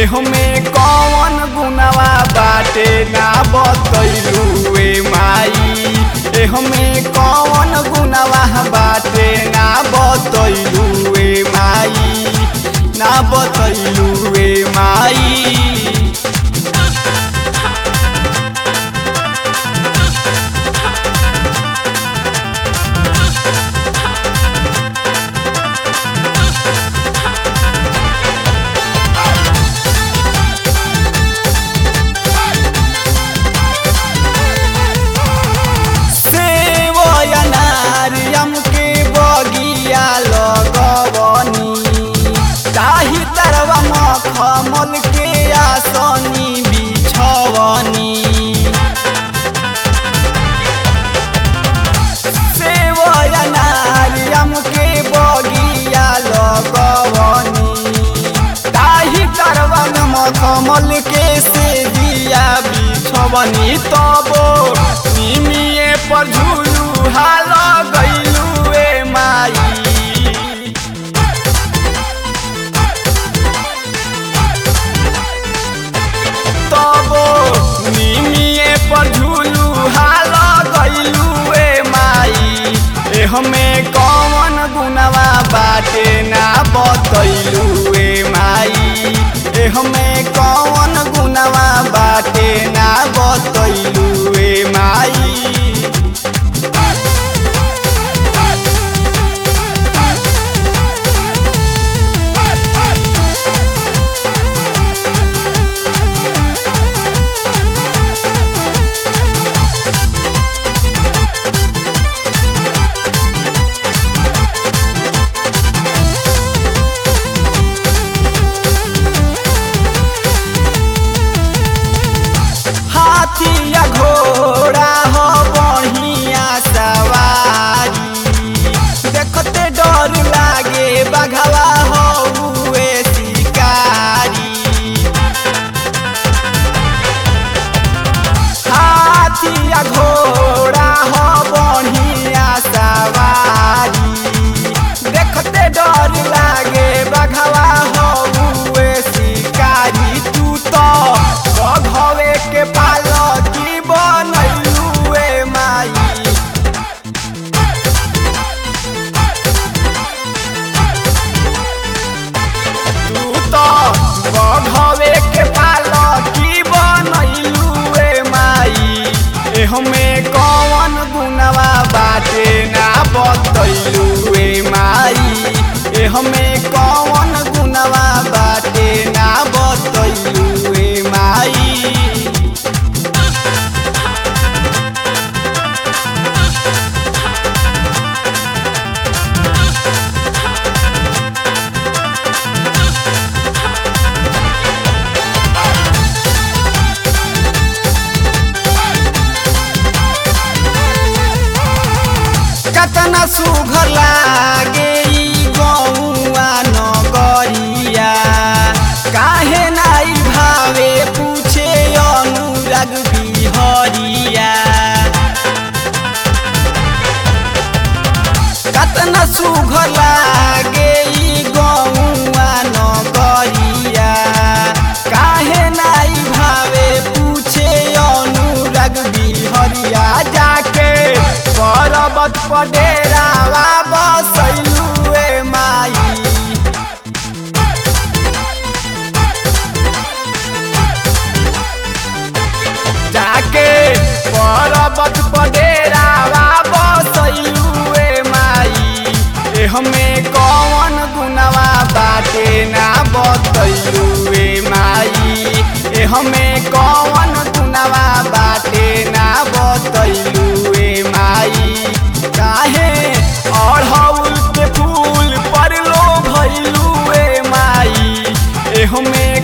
एहमे कौन गुनवा बाटे ना बतैलू ए माई एहमे कौन गुनवा बाटे ना बतैलू ए माई ना बतैलू ए माई सेवयनारियम के बगिया लगवनी ताही तरवा मखमल के आसनी बिछवनी सेवयनारियम के बगिया लगवनी ताही तरवा मखमल के से दिया बिछवनी तबो निमिए पर झूलू हाल गईलू ए माई तबो निमिए पर झूलू हाल गईलू ए माई ए हमें कौन गुनवा बाटे ना बतैलू ए माई ए हमें कौन गुनवा बाटे ना बतैलू ए माई हाथी या घोड़ा हो बढ़िया सवारी देखते डर लागे बघवा हो हुए शिकारी हाथी या घोड़ा हो बढ़िया सवारी देखते डर लागे बघवा हो हुए शिकारी तू तो बघवे के पालकी बनैलू ए माई तू तो बघवे के पालकी बनैलू ए माई ए हमें कौन गुनवा बाटे ना बतैलू ए माई ए हमें कौन गुनवा बाटे ना बतैलू ए माई कतना सुघर लागे ई गौआ नगरिया काहे नाई भावे पूछे अनुराग बिहरिया कतना सुघर लागे ई गौआ नगरिया काहे नाई भावे पूछे अनुराग बिहरिया जाके पर्वत पर डेरावा बसैलू ए माई जाके पर्वत पर डेरावा बसैलू ए माई ए हमें कौन गुनवा बाटे ना बतैलू ए माई ए हमें कौन गुनवा बाटे ना बतैलू ए माई काहे अढ़ौल के फूल पर लो भैलू ए माई ए हमें